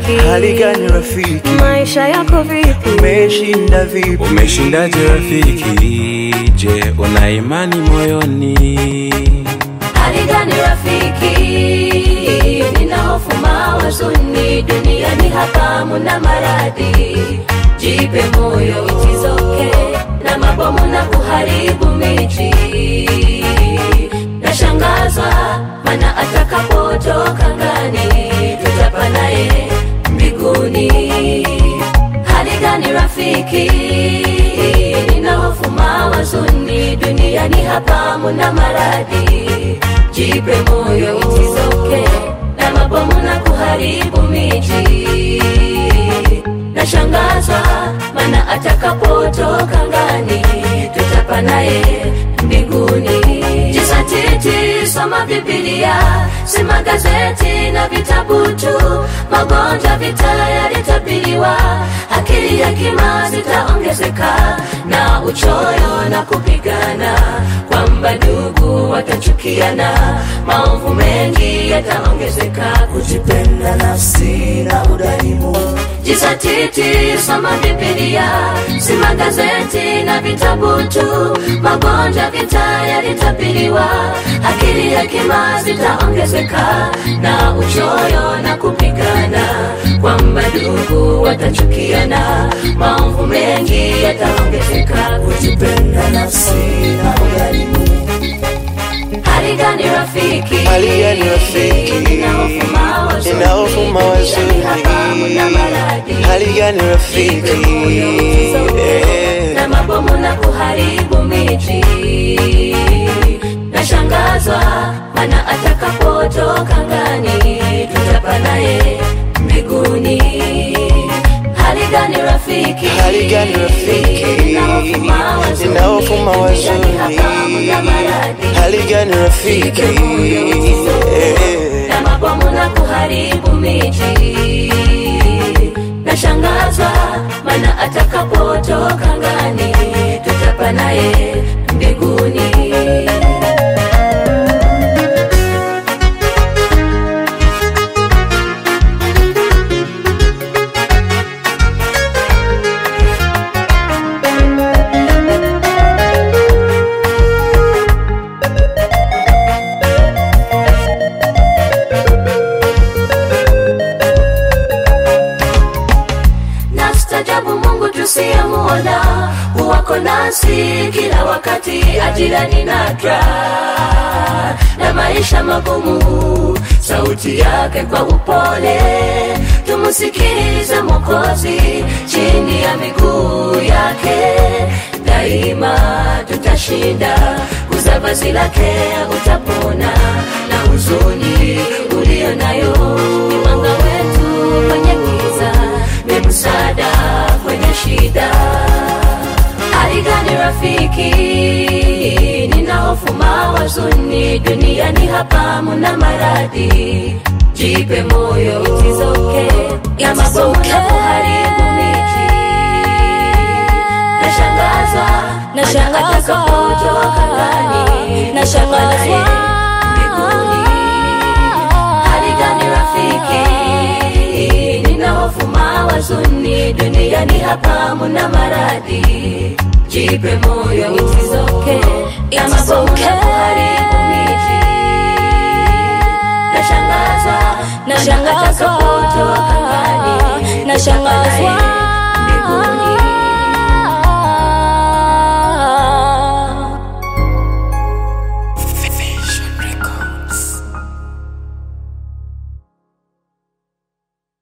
rafiki? Hali gani rafiki? Maisha yako vipi? Umeshinda vipi? Umeshindaje rafiki? Je, una imani moyoni? Hali gani rafiki? Nina hofu mawazuni, duniani hapa muna maradhi. Jipe moyo, it is okay, na mabomu na kuharibu miji. Nashangazwa mana atakapotoka ngani, tutapa naye mbinguni. Hali gani rafiki? Nina hofu mawazuni, duniani hapa muna maradhi. Jipe moyo, it is okay, na mabomu na kuharibu miji. Nashangazwa mana atakapotoka ngani, tutapa naye mbinguni. Jisatiti, soma Biblia, si magazeti na vitabu tu. Magonjwa vita yalitabiriwa, akili hekima zitaongezeka, na uchoyo na kupigana, kwamba ndugu watachukiana, maovu mengi yataongezeka, Kujipenda nafsi na udhalimu Jisatiti, soma Biblia, si magazeti na vitabu tu. Magonjwa vita yalitabiriwa, akili hekima zitaongezeka, na uchoyo na kupigana, kwamba ndugu watachukiana, maovu mengi yataongezeka. Kujipenda nafsi na udhalimu Hali gani rafiki? Hali gani rafiki? Nina hofu mawazuni, Nina hofu mawazuni. duniani hapa muna maradhi. Hali gani rafiki? Eh. na mabomu na kuharibu miji. Nashangazwa mana atakapotoka ngani, tutapa naye mbinguni. Hali gani rafiki? Hali gani rafiki? Nina hofu mawazuni, Nina hofu mawazuni. duniani hapa muna maradhi. Hali gani rafiki? Eh. na mabomu na kuharibu miji. Nashangazwa mana atakapotoka ngani, tutapa naye mbinguni. na stajabu Mungu tusiyemuona huwako nasi kila wakati, ajira ni nadra na maisha magumu, sauti yake kwa upole tumusikilize Mwokozi chini ya miguu yake, daima tutashinda, guza vazi lake utapona, na huzuni ulio nayo ni mwanga wetu kwenye giza ni msaada kwenye shida. Hali gani rafiki? Nina hofu mawazuni, duniani hapa muna maradhi. Jipe moyo, it is okay, na mabomu na kuharibu miji. Nashangazwa, Nashangazwa. atakapotoka ngani, Nashangazwa. mbinguni. Hali gani rafiki? Nina hofu mawazuni, duniani hapa muna maradhi. Jipe moyo, it is okay, na It is mabomu na okay. kuharibu miji. Nashangazwa, Nashangazwa. atakapotoka ngani, Nashangazwa.